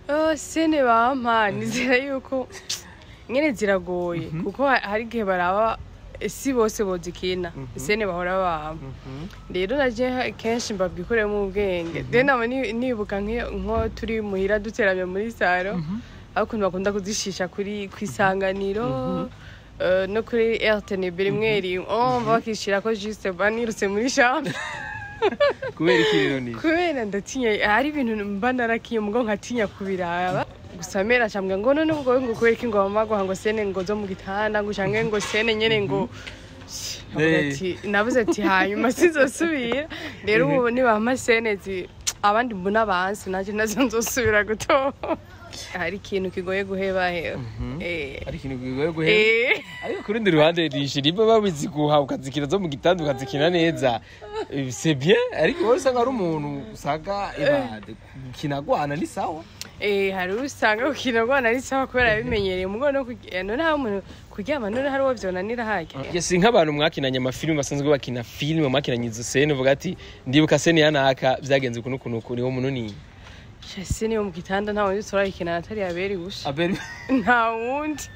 Oh, sene bampa nizera yuko nyene ziragoye kuko ha- hari igihe baraba eh, si bose bozikina sene bahora bampa rero naje ha- kenshi mbabwikoremo ubwenge then nama ni- nibuka nk'iyo- nko turi muhira duteramye muri saro aho ukuntu bakunda kuzishisha kuri kwisanganiro eh, no kuri rtnb rimwe rimwe oh bakishira ko juste banirutse muri chambre kubera iki rero ni kubera ndatinya hari ibintu mba narakiye mugo nkatinya kubiraba gusa mera cambwa ngo none ubwo ngo kubera iki ngo bamagwa ngo sene ngo zo mu gitanda ngo canke ngo sene nyene ngo Navuga Eh. ati- navuze ati hanyuma sinzosubira rero ubu nibampa sene zi abandi mbona bansi naje nazo nzosubira gutora hari ikintu kigoye guheba hewe Eh. ari ikintu kigoye guhera Eh. ariko ku rundi ruhande rishira imba babizi guha ukazikina zo mu gitanda ukazikina neza Eh, c'est bien ariko wowe usanga ari umuntu usanga ibade gukina gwana ni sawa Eh, hari usanga gukina rwana ari sawa kubera yabimenyereye mugo no kugi- eh, none hari umuntu kuryama none hari uwo vyonanira harya yesi nk'abantu mwakinanye amafilime basanzwe bakina filime mwakinanye izo sene uvuga ati ndibuka sene ya naka byagenze ukuntu ukuntu ukuntu niwo mununi shasi niyo mu gitanda nta wundi turayikina atari yaberi gusa aberi nta wundi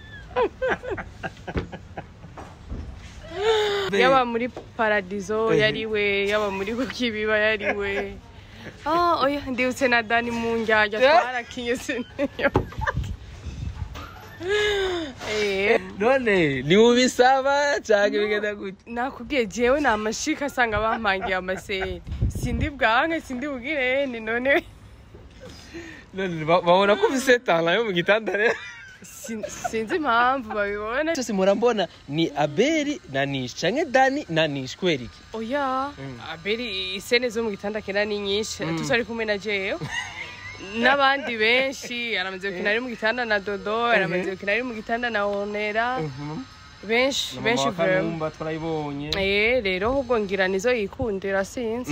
yaba muri paradizo yariwe yaba muri kukibiba yariwe ah oya ndibutse na dani mu njyajya twarakinye siniyo Eh, none niwubisaba cyangwa bigenda gute nakubwiye jewe ni amashika asanga bampangiye amaseri sindi bwanke sindi bugirene none none ba- babona ko ufise tala yo mu gitanda rero sin- sinzi impamvu babibona cyose murambona ni aberi na nishi canke dani na nishi kubera iki oya aberi isene zo mu gitanda kera ni nyinshi tutari kumwe na jewe n'abandi benshi aramaze gukina ari mu gitanda na dodo aramaze gukina ari mu gitanda na onera benshi benshi vraiment kanumba twarayibonye eh rero ahubwo ngira nizo yikundira sinzi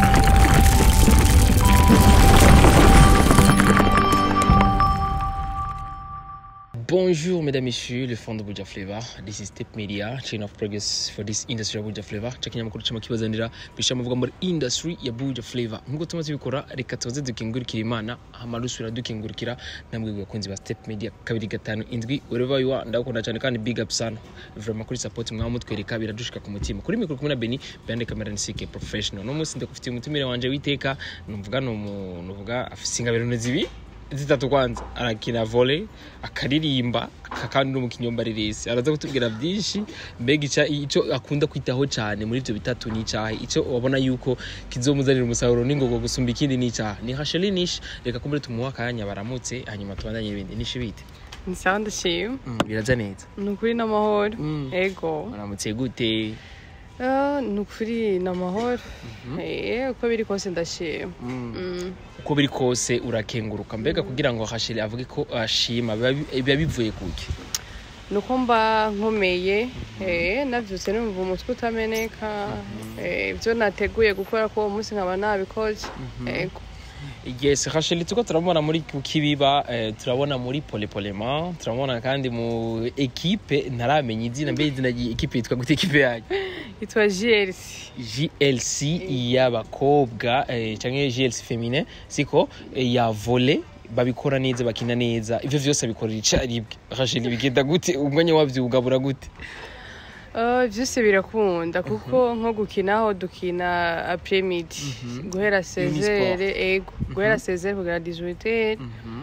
Bonjour mesdames, messieurs, le fond de Buja Flavor. This is Tip Media, chain of progress for this industry ya Buja Flavor. Chakanya makuru chama kibazanira bisha muvuga muri industry ya Buja Flavor. Nkuko tumaze bikora reka tuze dukingurikira Imana, amarusura dukingurikira namwe bakunzi ba Step Media kabiri gatanu indwi wherever you are ndakunda cyane kandi big up sana. Vraiment kuri support mwa mutwereka biradushika ku mutima. Kuri mikoro kumwe na Beni, bande kamera ni CK professional. No munsi ndakufitiye umutumire wanje witeka, numvuga no umuntu uvuga afise ingabiro zibi zitatu kwanza arakina volley akaririmba aka- kandi n'umukinnyi w'ambareresi araza kutubwira byinshi mbega ica icyo akunda kwitaho cyane muri ibyo bitatu ni icyaha icyo wabona yuko kizomuzanira umusaruro n'ingogo gusumba ikindi ni icyaha ni hasheli nishi reka kumbure tumuha akanya baramutse hanyuma tubandanye ibindi nishi bite ni sawa ndashima biraza neza ni ukuri n'amahoro Mm. ego baramutse gute Ah, ni ukuri n'amahoro eh uko biri kose ndashima Mm. uko biri kose urakenguruka mbega kugira ngo hasheli avuge ko ashima biba bi- biba bivuye kuki nuko mba nkomeye eh navyutse numva umutwe utameneka eh ibyo nateguye gukora ko uwo munsi nkaba nabikoze ego yes hasheli tuko turabona muri kukibiba eh, turabona muri polepolema turabona kandi mu ekipe ntaramenya izina mbe izina ry'ikipe yitwa gute ekipe yanyu yitwa JLC glc y'abakobwa eh, canke glc feminin siko eh, ya volley babikora neza bakina neza ivyo vyose abikorera icaribwe hasheli bigenda gute umwanya wavyo ugabura gute Uh, vyose birakunda kuko nko gukinaho dukina apremidi guhera sezere ego guhera sezere kugera 18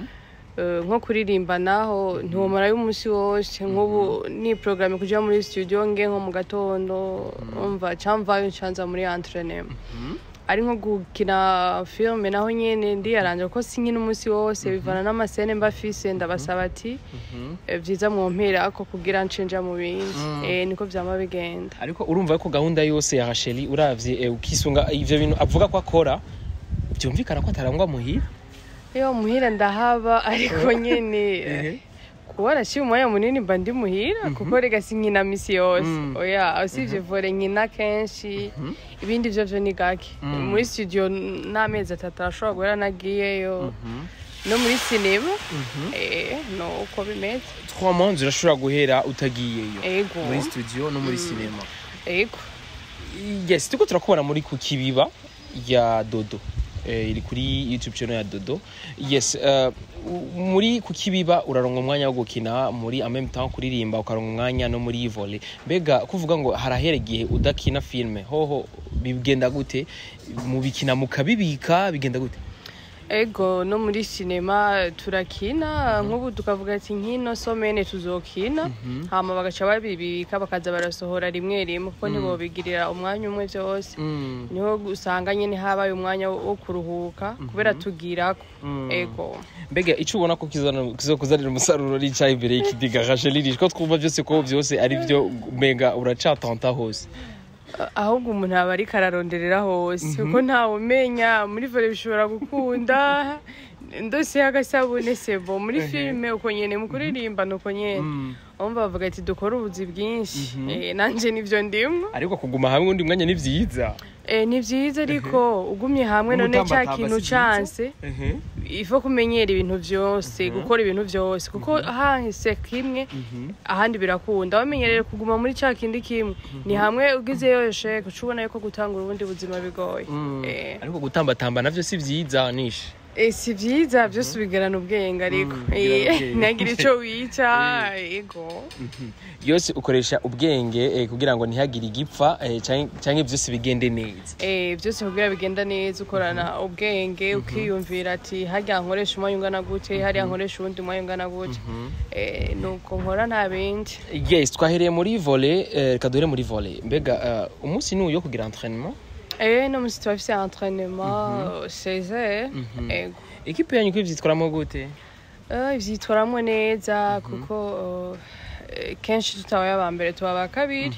Uh, nko kuririmba naho ntiwomarayo umunsi wose nk'ubu ni porogaramu kuja muri studio nge nko mu gatondo umva camvayo ncanza muri entrenema ari nko gukina filme naho nyene ndiyaranje kuko sinkina umunsi wose bivana n'amasene mba fise ndabasaba ati eh, vyiza mwompera ako kugira ncenja mu bindi eh, niko vyama bigenda ariko urumva ko gahunda yose ya hasheli uravye eh, ukisunga ivyo bintu avuga ko akora byumvikana ko atarangwa muhira iyo muhira ndahaba ariko nyene kuba arashyira umwanya munini mba ndi muhira kuko rega sinkina misi yose Mm. oya usibye vore nkina kenshi ibindi vyo vyo ni gake muri studio n'amezi atatu arashobora guhera nagiyeyo no muri sinema eh, no uko bimeze trois mois zirashobora guhera utagiyeyo ego muri studio no muri cinema ego yes turiko turakubona muri ku kibiba ya dodo eh, iri kuri youtube channel ya dodo yes uh, u- muri kukibiba uraronka umwanya wo gukina muri en même temps kuririmba ukaronka umwanya no muri volley mbega kuvuga ngo harahera igihe udakina filme hoho bigenda gute mubikina mukabibika bigenda gute ego no muri sinema turakina nk'ubu tukavuga ati nk'ino somene tuzokina hama bagaca babibika bakaza barasohora rimwe rimwe kuko ntibobigirira umwanya umwe byose Mm, niho usanga nyine habaye umwanya wo wo kuruhuka kubera tugirako ego mbega icyo ubona ko kizana- kizokuzanira umusaruro ricaye imbere y'ikidiga rashelirisha ko twumva byose ko byose ari byo mbega uracatanta hose ahubwo umuntu aba ariko araronderera hose kuko ntawe umenya muri vore bishobora gukunda ndose agasabune sebo muri filime uko nyene mu kuririmba nuko nyene bumva bavuga ati dukore ubuzi bwinshi Eh, nanje nivyo ndimwo ariko kuguma hamwe undi mwanya ni byiza Eh, ni vyiza ariko ugumye hamwe none ca Umutambatamba kintu si vyiza? canse ifo kumenyera ibintu vyose gukora ibintu vyose kuko hahise kimwe ahandi birakunda wamenyereye kuguma muri ca kindi kimwe ni hamwe ugizeyo sheke uca ubona yuko gutangura ubundi buzima bigoye Eh, ariko gutambatamba navyo si byiza nishe eh, si vyiza vyose ubigerana ubwenge ariko Mm, ubigerana Eh, ubwenge. ntagira ico wica ego yose ukoresha ubwenge eh, kugira ngo ntihagire igipfa eh, canke canke byose bigende neza Eh, byose kugira bigenda neza ukorana ubwenge ukiyumvira ati harya nkoresha umwanya ungana gute harya nkoresha uwundi mwanya ungana gute Eh, nuko nkora nta bindi yes twahereye muri volley eh, reka duhere muri volley mbega eh, umunsi n'uyu wo kugira entraînement Eh, no musi turafise entraînement 16 ego ekipe yanyu ko ivyitwaramo gute Eh, ivyitwaramwo neza kuko eh, kenshi tutabaye aba mbere tuba aba kabiri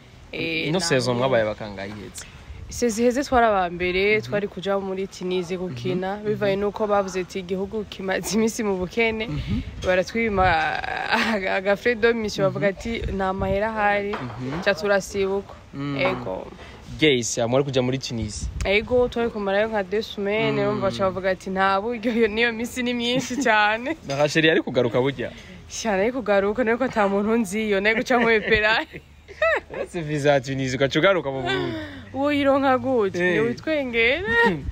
Eh, ino na- saison mwabaye bakangaye ihetse sezi heze twari aba mbere twari kuja muri Tunisie gukina bivaye nuko bavuze ati igihugu kimaze iminsi mu bukene baratwima aga- agafre de mission bavuga ati nta mahera ahari ca turasibuka ego yes mwari kuja muri Tunisia ego twari kumarayo nka deux semaines urumva baca bavuga ati nta buryo iyo- niyo misi ni myinshi cyane na Rachel ari kugaruka burya cyane ari kugaruka nuko ata muntu nziyo nayo guca mwepera uretse visa ya Tunisia ugaca ugaruka mu Burundi uwo yironka gute Eh. ni witwengera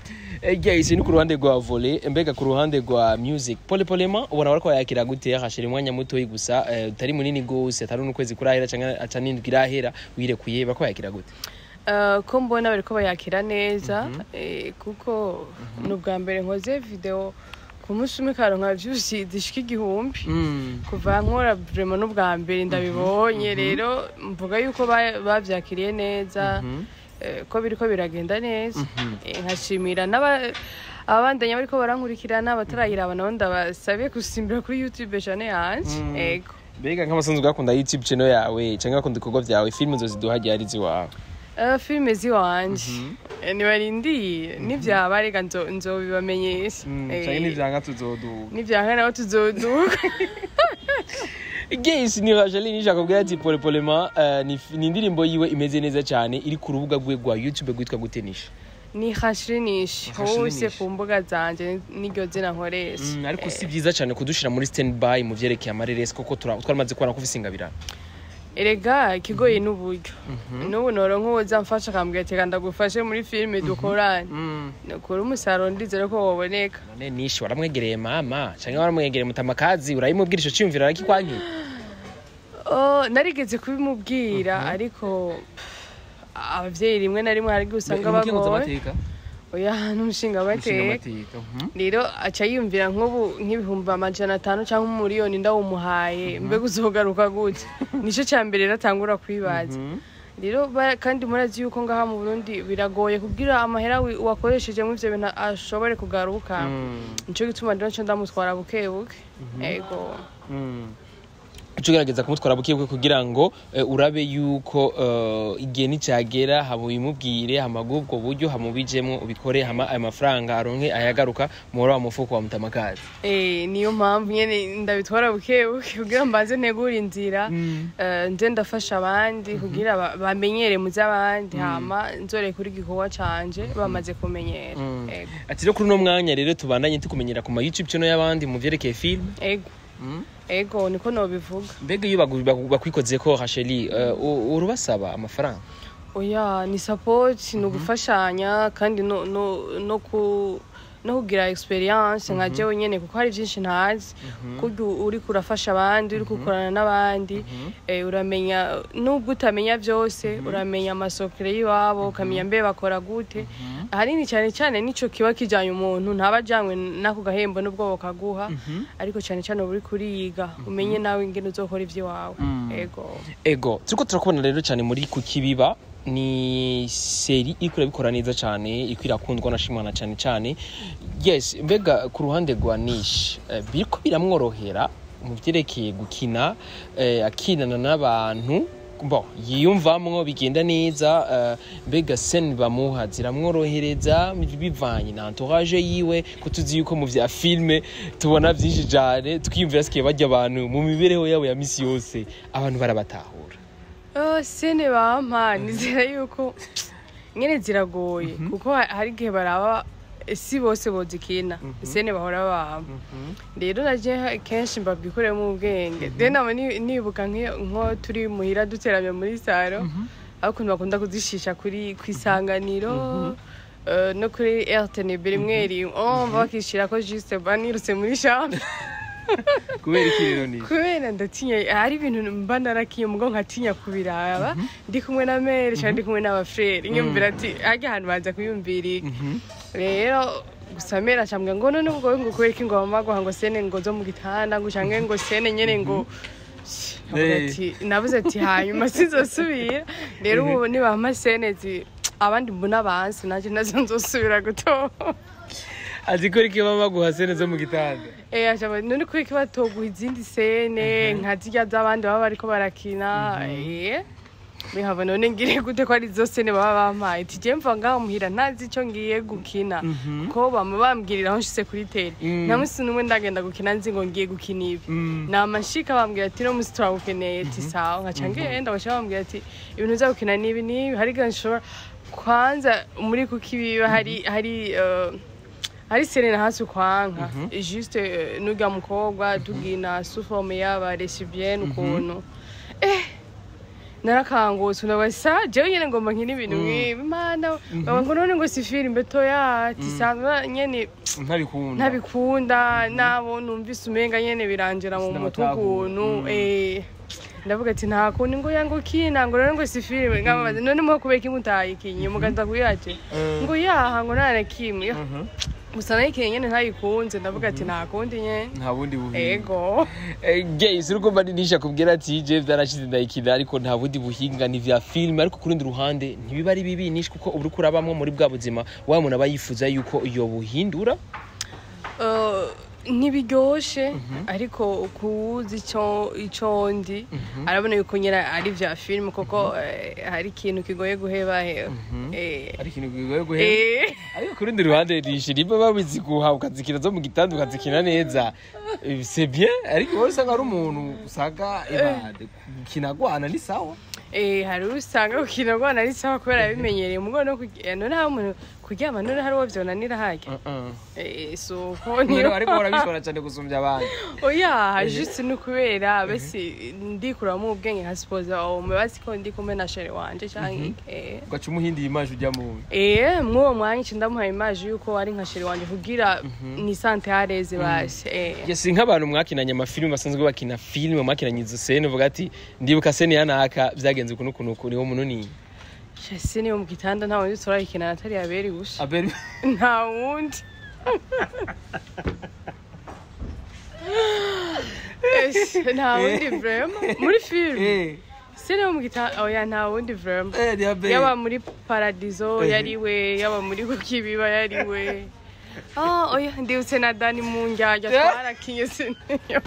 Eh, guys ni ku ruhande rwa volley mbega ku ruhande rwa music pole polema ubona bariko bayakira gute hashira umwanya mutoyi gusa eh, utari munini gose atari n'ukwezi kurahera canke aca n'indwi irahera wirekuye bariko bayakira gute Uh, ko mbona bariko bayakira neza eh, kuko ni ubwa mbere nkoze video ku munsi umwe karonka views zishika igihumbi kuva nkora vraiment n'ubwa mbere ndabibonye rero mvuga yuko ba- bavyakiriye neza eh, ko biriko biragenda neza Eh, nkashimira n'aba abandanya bariko barankurikirana abatarayiraba nabo ndabasabe gusimbira kuri youtube channel yanje ego mbega nk'amasanzwe ugakunda youtube channel yawe canke ugakunda ibikorwa vyawe filime zoziduha ryari ziwawe Uh, filime ziwanje Eh, nibarindiye nivyaba reka nzo- nzobibamenyesha Eh, n'ivyanga tuzoduga nivyanka naho tuzoduka Guys ni Rajeline nishaka kubwira ati pole polema eh, ni ni indirimbo yiwe imeze neza cyane iri ku rubuga rwe rwa YouTube rwitwa gutenisha ni hashirinisha Hashirinisha. hose ku mbuga zanje niryo zina nkoresha Mm, ariko si byiza cyane kudushira muri standby mu vyerekeye amareresi kuko tura- twaramaze kubona ko ufise ingabirano erega ikigoye n'uburyo n'ubu noronka uwoza mfasha akambwira ati reka ndagufashe muri filime dukorane nukuri umusaruro ndizere ko woboneka none nishi waramwegereye mama canke waramwegereye mutamakazi urayimubwira ico ciyumviro arakikwankiye Oh, narigeze kubimubwira ariko pff, abavyeyi rimwe na rimwe hari igihe usanga bagoye oya n'umushinga bateka rero aca yiyumvira nk'ubu nk'ibihumbi amajana atanu cyangwa umuriyoni ndawumuhaye mbega uzogaruka gute nicyo cya mbere rero atangura kwibaza rero ba- kandi murazi yuko ngaha mu burundi biragoye kubwira amahera wi- wakoresheje mu ivyo bintu ashobore kugaruka nico gituma rero nco ndamutwara buke buke ego uca ugerageza kumutwara bukebuke kugira ngo eh, urabe yuko eh, igihe nicagera hama ubimubwire hama bw'ubwo buryo hama ubijemwo ubikore hama ayo mafaranga aronke ayagaruka muhora wa mufuko wa mutamakazi Eh, niyo mpamvu nyene ndabitwara buke buke kugira mbanze ntegura inzira eh, nze ndafasha abandi kugira ba- bamenyere mu z'abandi hama nzore kuri igikorwa canje bamaze kumenyera ego ati rero kuri uno mwanya rero tubandanye tukumenyera ku ma youtube channel y'abandi mu vyerekeye film ego ego niko nobivuga mbega iyo bagu- bagu- bakwikozeko hasheli uh, urubasaba amafaranga oya ni support ni ugufashanya kandi no, no, no ku no kugira experience nka jewe nyene kuko hari byinshi ntazi kurya uri kurafasha abandi uri gukorana n'abandi eh, uramenya nubwo utamenya byose uramenya amasokere y'iwabo ukamenya mbe bakora gute ahanini cyane cyane nico kiba kijanye umuntu ntaba ajanywe n'ako gahembo n'ubwo bakaguha ariko cyane cyane uba uri kuriga umenye nawe ingene uzokora ivy'iwawe ego ego turiko turakubona rero cyane muri kukibiba ni seri iriko irabikora neza cyane iriko irakundwa nashimwana cyane cyane yes mbega ku ruhande rwa nish eh, biriko biramworohera mu vyerekeye gukina eh, akinana n'abantu bon yiyumvamwo bigenda neza eh, mbega seni bamuha ziramworohereza bivanye na entourage yiwe ko tuzi yuko mu vya filme tubona vyinshi cane twiyumvira sikiye barya abantu mu mibereho yabo ya misi yose abantu barabatahura Oh, sene bampa nizera yuko nyene ziragoye kuko ha- hari igihe baraba eh, si bose bozikina sene bahora bampa rero naje ha- kenshi mbabwikoremo ubwenge then nama ni- nibuka nk'iyo- nko turi muhira duteramye muri saro aho ukuntu bakunda kuzishisha kuri kwisanganiro eh, no kuri rtnb rimwe rimwe oh bakishira ko juste banirutse muri chambre kubera iki rero ni kubera ndatinya hari ibintu mba narakiye mugo nkatinya kubiraba ndi kumwe na mere cyangwa ndi kumwe n'abafrere nyumvira ati hajya ahantu baza kuyumvira iki rero gusa mera acambwa ngo none ubwo ngo kubera iki ngo bamagwa ngo sene ngo zo mu gitanda ngo canke ngo sene nyene ngo Navuga Eh. ati- navuze ati hanyuma sinzosubira rero ubu nibampa sene zi abandi mbona bansi nanje nazo nzosubira gutora azi ko riki baba baguha sene zo mu gitanda Eh, aja none kuri ko batoguha izindi sene nka zirya z'abandi baba bariko barakina eh bihava none ngire gute ko ari zo sene baba bampaye ati je mva ngaho muhira ntazi ico ngiye gukina ko bama bambwirira aho nshitse kuri tele Mm. nta musi n'umwe ndagenda gukina nzi ngo ngiye gukina ibi namashika bambwira ati no musi turagukeneye ati sawa nkaca ngenda baca bambwira ati ibintu uza gukina n'ibi n'ibi hari igihe nshobora kwanza muri kukibiba hari hari eh, hari sene na hasi ukwanka juste eh, n'urya mukobwa tugina suforme y'aba lesbienne ukuntu eh narakangutse ndabasa jewe nyene ngomba nkina ibintu nk'ibi mana baba ngo none ngo si filime toya tisanzwe nyene ntabikunda ntabikunda nabo numvise umenga nyene birangira mu mutwe Sinabatahuye. ukuntu eh ndavuga ati nta kundi ngo yango kina ngo none ngo si filime ngababaza none muho kubera iki mutayikinye mugaza kuyaje ngo yaha ngo nta na kimwe gusa nayikinye nyene ntayikunze ndavuga ati nta kundi nyene nta bundi buhinga ego gays uriko mbaninisha kubwira ati je vyarashize ndayikina ariko nta bundi buhinga ni vya filime ariko ku rundi ruhande ntibiba ari bibi nishi kuko uba uriko urabamwo muri bwa buzima wa muntu aba yifuza yuko iyo buhindura Eh, ntibiryoshe ariko kuwuzi ico ico ndi arabona yuko nyine ari vya filime kuko eh, hari ikintu kigoye guheba hewe Eh, ari ikintu kigoye guhera eh, ariko ku rundi ruhande nishi niba babizi guha ukazikina zo mu gitanda ukazikina neza eh, c'est bien ariko wowe usanga ari umuntu usanga ebade gukina gwana ni sawa eh, hari usanga gukina rwana ari sawa kubera yabimenyereye mugo no kugi- none hari umuntu kuryama none hari uwo vyonanira harya Eh, so ko rero niyo ariko urabishobora cyane gusumbya abandi oya juste ni ukubera besi ndikuramo ubwenge nka sipoza umubazi ko ndi kumwe na shere wanje canke eh ugaca umuhindiye imaje ujya mu Eh, mwuwo mwanya nci ndamuhaye imaje yuko ari nka shere wanje kugira ni sante hareze basi eh si nk'abantu mwakinanye amafilime basanzwe bakina filime mwakinanye izo sene uvuga ati ndibuka sene ya naka byagenze ukuntu ukuntu ukuntu niwo mununi shese niyo mu gitanda nta wundi turayikina atari yaberi gusa aberi nta wundi Eh, nta wundi vrema muri filime sene yo mu gitanda oya nta wundi vrema yaba muri paradizo yariwe yaba muri kukibiba yariwe ah oya ndibutse na dani mu njyajya Yeah. twarakinye siniyo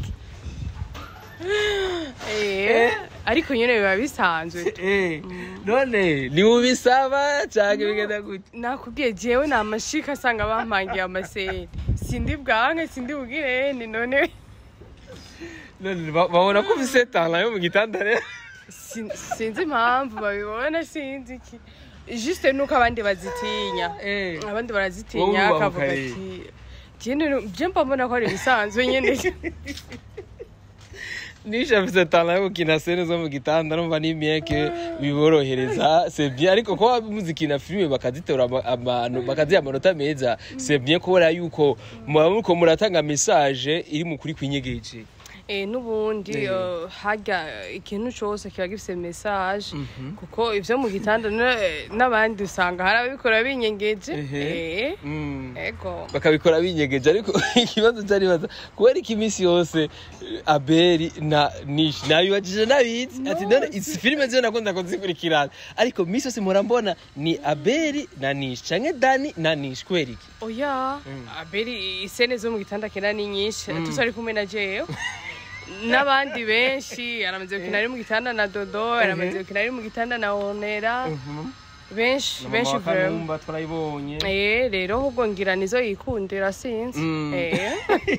eh ariko nyine biba bisanzwe none niwubisaba cyangwa bigenda gute nakubwiye jewe ni amashika asanga bampangiye amaseri sindi bwanke sindi bugire ni none none ba- babona ko ufise tala yo mu gitanda rero sin- sinzi impamvu babibona sinzi iki juste nuko abandi bazitinya abandi Wowe barazitinya ubaho akavuga kare. ati jene je mba mbona ko ari ibisanzwe nyene nishavuze tana yo gukina sene zo mu gitanda numva ni bien que biborohereza c'est bien ariko ko muzikina filime bakazitora ama- abantu bakaziha amanota meza c'est bien kubera yuko muba muriko muratanga message iri mu kuri kwinyegeje Eh, n'ubundi Eh. eh, harya ikintu cose kiba gifise message kuko ivyo mu gitanda ne- n'abandi usanga hari ababikora binyengeje Ehe. Eh, Mm. ego bakabikora binyegeje ariko ikibazo cyaribaza kubera ko iminsi yose eh, abeli na nishi nabibajije nabizi ati none izi filime ziyo nakunda kuzikurikirana ariko iminsi yose mpora mbona ni abeli na nishi canke dani na nishi kubera iki oya aberi isene zo mu gitanda kera ni nyinshi tutari kumwe na jewe n'abandi benshi aramaze gukina ari mu gitanda na dodo aramaze gukina ari mu gitanda na onera benshi benshi vraiment twarayibonye Eh, rero ahubwo ngira nizo yikundira sinzi Mm. Eh.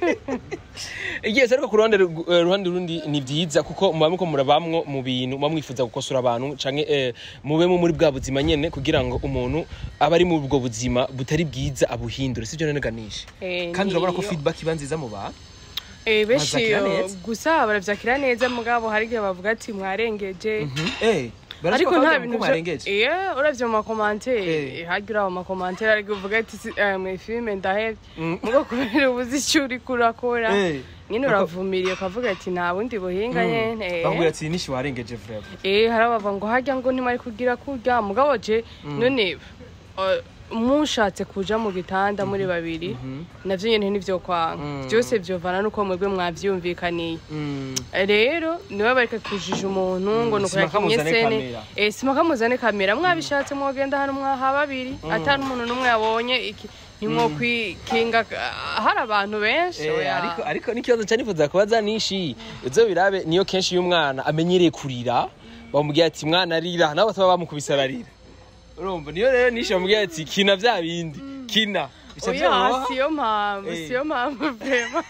yes ariko ku ruhande ru- eh, ruhande rundi ni byiza kuko muba muko murabamwo mu bintu muba mwifuza gukosora abantu canke eh, mubemo muri bwa buzima nyene kugira ngo umuntu aba ari muri ubwo buzima butari bwiza abuhindure sivyo none ganisha Eh, kandi urabona ko niyo. feedback iba nziza mu bantu Eh, benshi Bavyakira yo, neza. gusa baravyakira neza mugabo hari igihe bavuga ati mwarengeje eh ariko nta bintu vyo- mwarengeje Eh, uravye mu makomantere Eh. eh, harya uraba mu makomantere ariko uvuga ati si- eh, mwe filime ndahevye Mm. mugo kubera ubuzi ico uriko urakora Eh. nyine Bako- uravumiriye ukavuga ati nta bundi buhinga nyene eh. bakubwira ati nishi warengeje vrema Eh, hari abava ngo harya ngo ntimari kugira kurya mugabo je none eh, mushatse kuja mu gitanda muri babiri navyo nyene ntivyo kwanga Mm. vyose vyovana nuko mwebwe mwavyumvikaniye rero niwe bareka kujija umuntu ngo nuko Sima yakinye kamuzane sene kamera. eh sima kamuzane kamera mwabishatse mwogenda hano mwaha babiri ata n'umuntu n'umwe yabonye iki ntimwokwikinga hari abantu benshi Eh, oya. ariko ariko n'ikibazo cyane nifuza kubaza nishi izo birabe niyo kenshi iyo umwana amenyereye kurira bamubwira ati mwana arira nabo bataba bamukubise ararira urumva niyo rero nishi bamubwira ati kina vya bindi kina bica oya vyoroha siyo mpamvu Eh. siyo mpamvu vrema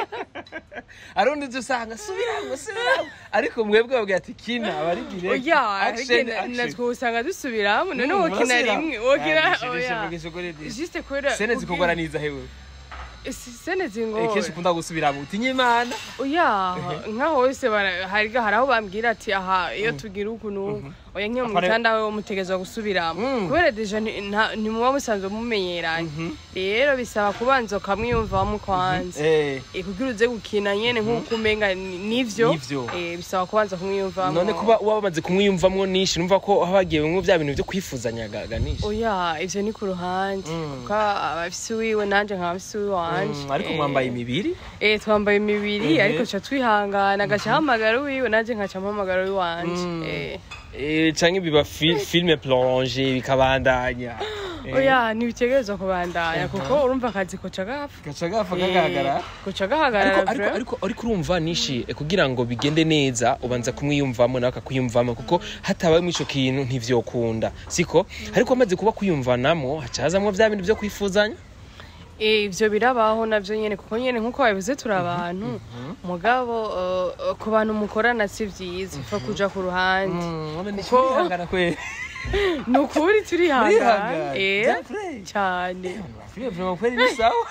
arundi uzi usanga subiramo subiramo ariko mwebwe babwira ati kina abarigire oya action ariko action natwe usanga dusubiramo none Mm, wokina murasubiramo. rimwe wokina Ah, nishe, nishe, oya mvugisha ukuri, nishe. juste kubera sene zikugoraniza hewe Eh, si- sene Eh, zingora kenshi ukunda gusubiramo utinya imana oya nka hose bara- hari hari aho bambwira ati aha iyo tugira uku n'uku oya nk'iyo mu Apare- gitanda we mutegezwa gusubiramo Mm. kubera deja nti- nta- ntimuba musanzwe mumenyeranye rero bisaba kubanza ukamwiyumvamo kwanza eh Eh, kugira uze gukina nyene nk'uko umenga ni- nivyo Nivyo. Eh, bisaba kubanza kumwiyumvamo none kuba uba bamaze kumwiyumvamwo nishi numva ko haba hagiye bimwe bya bintu byo kwifuzanya ganisha oya ivyo ni ku ruhande Mm. kuko abafise uwiwe nanje nkaba mfise uwiwanje Mm, ariko Eh, mwambaye imibiri eh twambaye imibiri Ehe. ariko ca twihangana agaca ahamagara uwiwe nanje nkaca mpamagara uwiwanje Mm. Eh. eh canke biba fi- filme plonge bikabandanya Eh, oya ntibitegerezwa kubandanya kuko urumva akazi koca gapfa gaca gapfa Eh, kagaragara koca ariko gahagarara ariko vra. ariko ariko urumva nishi eh, kugira ngo bigende neza ubanza kumwiyumvamo nawe akakwiyumvamo kuko hatabayemo ico kintu ntivyokunda siko ariko amaze kuba kwiyumvanamo haca hazamwo vya bintu vyo kwifuzanya Eh, ivyo birabaho navyo nyene kuko nyene nkuko babivuze turi abantu mugabo eh, ku bantu mukorana si vyiza upfa kuja ku ruhande Kuko- kwihangana kwe ni ukuri turihangana Urihangana? Eh, Byafure? cyane filme vraiment kweli ni sawa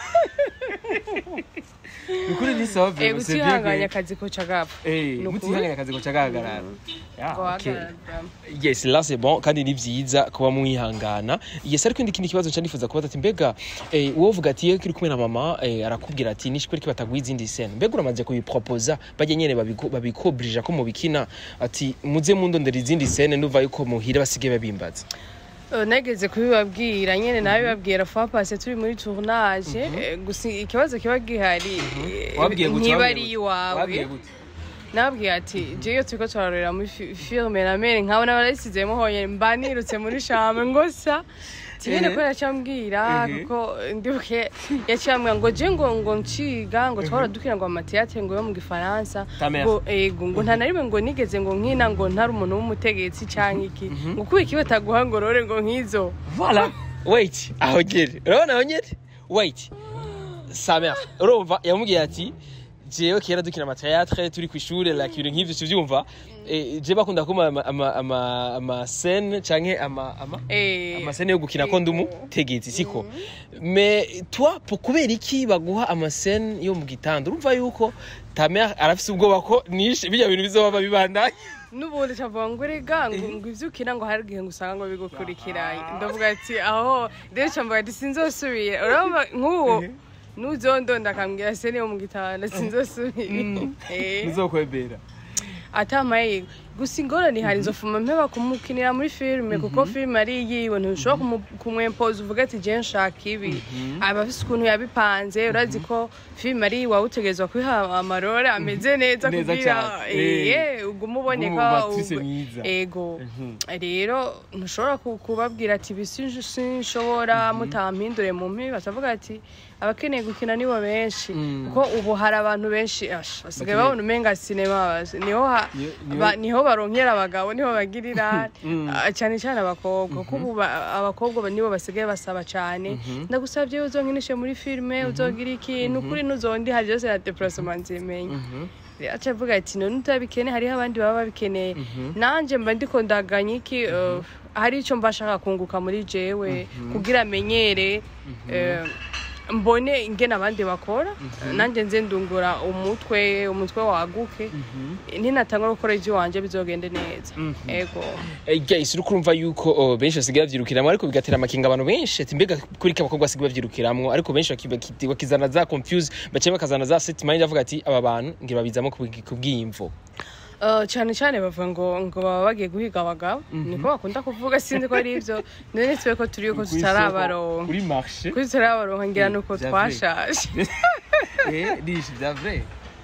ukuri ni sawa Eh, vraiment c'est bien gutihanganya que akazi koca gapfa eh Ni ukuri. mutihanganya akazi ko cagahagarara Yeah, ngo okay. hagarara. yes là c'est bon kandi ni vyiza kuba mwihangana yes ariko indi kindi kibazo nca nifuza kubaza ati mbega eh, wowe uvuga ati iyo kiri kumwe na mama eh, arakubwira ati nishi kwereka bataguha izindi scene mbega uramaze kubiproposa bajya nyene babiku- babikobrija ko mubikina ati muze mundondera izindi scene nduva yuko muhira basigaye babimbaza Eh, nageze kubibabwira nyene nabibabwira fois passé turi muri tournage eh, gusa ikibazo kiba gihari eh, Wabwiye gute, ntiba wabwiye ari gute? iwawe Wabwiye gute? nabwiye ati je iyo turiko turarorera muri fi- filme na mere nkabona barayisizemo honyene mba nirutse muri chambre ngo sa tiyene Ehe. ko yacambwira Ehe. kuko ndibuke yacambwira ngo je ngo ngo nciga ngo twara dukina ngo amateatre ngo yo mu gifaransa Ta mère. ngo ego ngo nta na rimwe ngo nigeze ngo nkina ngo ntari umuntu w'umutegetsi canke iki ngo kuba ikiwe taguha ngo rore ngo nk'izo Voilà. Wait, aho nyene. Urabona aho nyene? Wait. Sa mère. Urumva yamubwiye ati jewe kera dukina amateatre turi kw'ishure like ibintu nk'ivyo tuvyumva eh, je bakunda kuma ama ama ama, ama scène canke ama ama Eh, amasene yo gukina ko ndumu tegezi siko me toi po kubera iki baguha amasene yo mu gitanda urumva yuko ta mère arafise ubwoba ko nishe bijya bintu bizoba bibandanye n'ubundi cavuga ngo erega ngo ngo ivyo ukina ngo hari igihe ngo usanga ngo bigukurikiranye ndavuga ati aho rero camvuga ati sinzosubira urumva nk'uwo n'uzondonda akambwira sene yo mu gitanda sinzosubira Eh. bizokwebera atamaye gusa ingorane hari nzofuma mpeba kumukinira muri filime kuko filime ari yiwe ntushobora kumu- kumwempoza uvuga ati je nshaka ibi aba afise ukuntu yabipanze urazi ko filime ari yiwe utegerezwa kwiha amarore ameze neza Neza kugira cane. Eh. eh uguma uboneka Nk'umubatisi ug- mwiza. ego rero ntushobora ku- kubabwira ati ibi sinj- sinshobora mutampindure mu mpi batavuga ati abakeneye gukina nibo benshi Mm. kuko ubu hari abantu benshi ash, basigaye Bakeneye- babona umenga sinema bazi. niho ha- Niho- niho- ba- niho baronkera abagabo niho bagirira Mm. Ah, cyane cyane abakobwa kuko ubu ba- abakobwa ba- nibo basigaye basaba cyane ndagusabye uzonkinishe muri filime uzogira ikintu kuri nuzondi hari byose na deplacement nzimenya aca avuga ati none utabikene hariho abandi baba babikeneye nanje mba ndiko ndaganya iki eh, hari icyo mba nshaka kunguka muri jewe kugira amenyere eh, mbone ingene abandi bakora nanjye nze ndungura umutwe umutwe waguke ninatangwa gukora ibyo wanje bizogende neza ego Eh, guys uri kurumva yuko oh, benshi basigaye bavyirukiramwo ariko bigatera amakinga abantu benshi ati mbega kuri ko abakobwa basigaye bavyirukiramwo ariko benshi baki- baki- bakizana za confuse baciye bakazana za set mind avuga ati aba bantu ngira babizamo kubwi- kubw'imvo Uh, cyane cyane bavuga ngo ngo baba bagiye guhiga abagabo niko bakunda kuvuga sinzi ko ari ibyo none twe ko turi ko tutarabaronka kuri marché kuri tutarabaronka ngira nuko Vya twashaje eh nishi vya vrai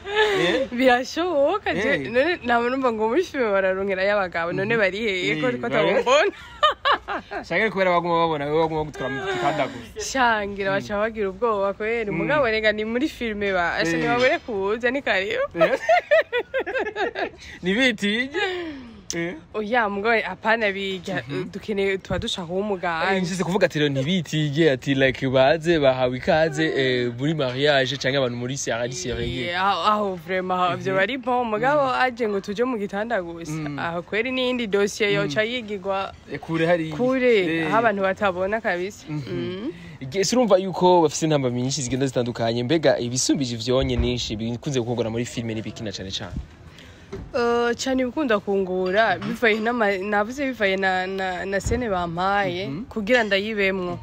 birashoboka je- Eh. none ntabwo numva ngo muri filime bararonkera y'abagabo none bari hehe ko Eh, ko bari- tabambona shaka kubera baguma babona wewe baguma gutwara mu kanda gusa shangira baca bagira ubwoba kweri mugabo rega ni muri filime ba asa Eh. ntibabure kuza ni karibu nibitinye oya mugabo apana biga dukeneye tuba dushaka uwo muganga nshyize kuvuga ati rero ntibitige ati like baze bahawe ikaze eh, muri mariage cyangwa abantu muri seri seriye Yeah, aho aho vrema ivyo bari bon mugabo aje ngo tuje mu gitanda gusa aho kweri n'iyindi dosiye yoca yigirwa kure hari kure aho abantu batabona kabisa Mm. ese urumva yuko bafite intamba nyinshi zigenda zitandukanye mbega ibisumbije ivyonye ninshi bikunze gukorwa muri filime n'ibikina cyane cyane Eh, cyane ibikunda kungura bivaye n'ama- navuze bivaye na, na, na sene bampaye kugira ndayibemwo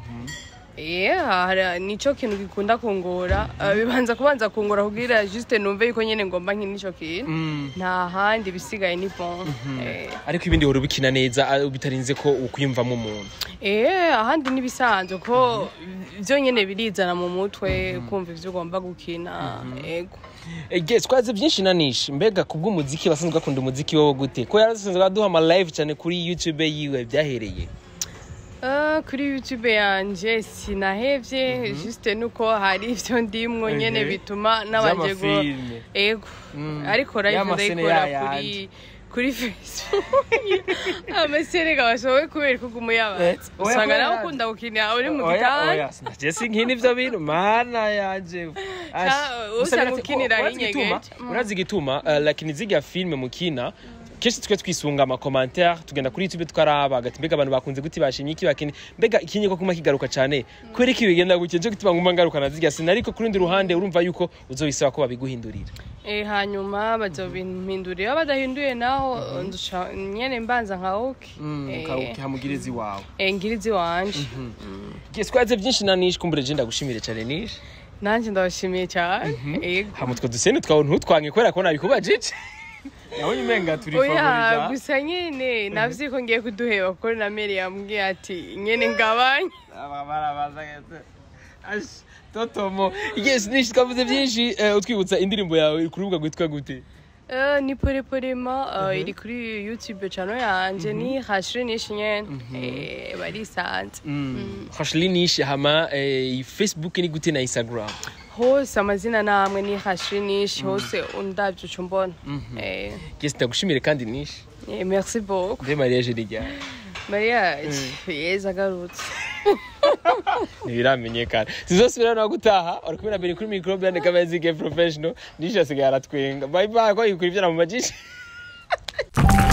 Yeah, hari- nico kintu gikunda kungura Eh, bibanza kubanza kungura kugira juste numve yuko nyene ngomba nkina ico kintu nta handi bisigaye ni bon Eh, ariko ibindi wari ubikina neza ah, bitarinze ko ukwiyumvamo umuntu Eh, ahandi n'ibisanzwe ko byo nyene birizana mu mutwe kumva ivyo ugomba gukina ego Ege, twaze byinshi nanisha mbega kubw'umuziki basanzwe bakunda umuziki wowe gute ko yarasanzwe aduha ama live cyane kuri youtube yiwe byahereye Eh, kuri youtube yanje sinahevye juste nuko hari ivyo ndimwo nyene Mhm. bituma nabanje go Z'amafilme. ego Mm. ariko Ya live masene ndayikora yayandi. kuri kuri facebook amasene gashoboye kubera kuguma yabatse Eh, oya, usanga kubera nawe yazi. ukunda gukina uri mu Oya, gitanda oya, sinajye nkina ivyo bintu mana yanje Ash. usanga Gusa birazi- ukinira urazi igituma? hinyegeje. Mm. urazi igituma eh, like niziga filme mukina kenshi twe twisunga amakomantere tugenda kuri youtube twaraba agati mbega abantu bakunze guti bashimye iki bakini mbega ikinye ko kuma kigaruka cyane kubera iki bigenda gutya nje gutuma nguma ngaruka nazirya sina ariko kuri rundi ruhande urumva yuko uzobisaba ko babiguhindurira Eh, hanyuma bazobimpindurira badahinduye naho nduca nyene mbanza nka oke Eh, hamugirizi wawe eh, ngirizi wanje twaze byinshi nanishe kumbure je ndagushimire cyane nishe nanje ndabashimiye cyane ego hamutwe dusene twawe ntutwange kubera ko nabikubajije nabonye umenga turi oya favoriza gusa nyene navye ko ngiye kuduheba kuko na Mary yambwiye ati nyene ngabanye totomo yes nishi twavuze byinshi eh, utwibutsa indirimbo yawe ku rubuga rwitwa gute Eh, ni poreporema eh, iri kuri youtube channel yanje ni hashire nishi nyene Eh, barisanze hashli nishi hama eh, facebook ni gute na instagram hose amazina namwe ni hashire nishi hose undavye uca umbona Eh, yes ndagushimire kandi nishi eh, merci beaucoup mbe mariage ni ryari Maria yeza agarutse ntibiramenyekana sizosubira no gutaha uri kumwe na beni kuri mikoro bene kamezige professional nisho asigaye aratwenga bye bye ko yikurira mu majisho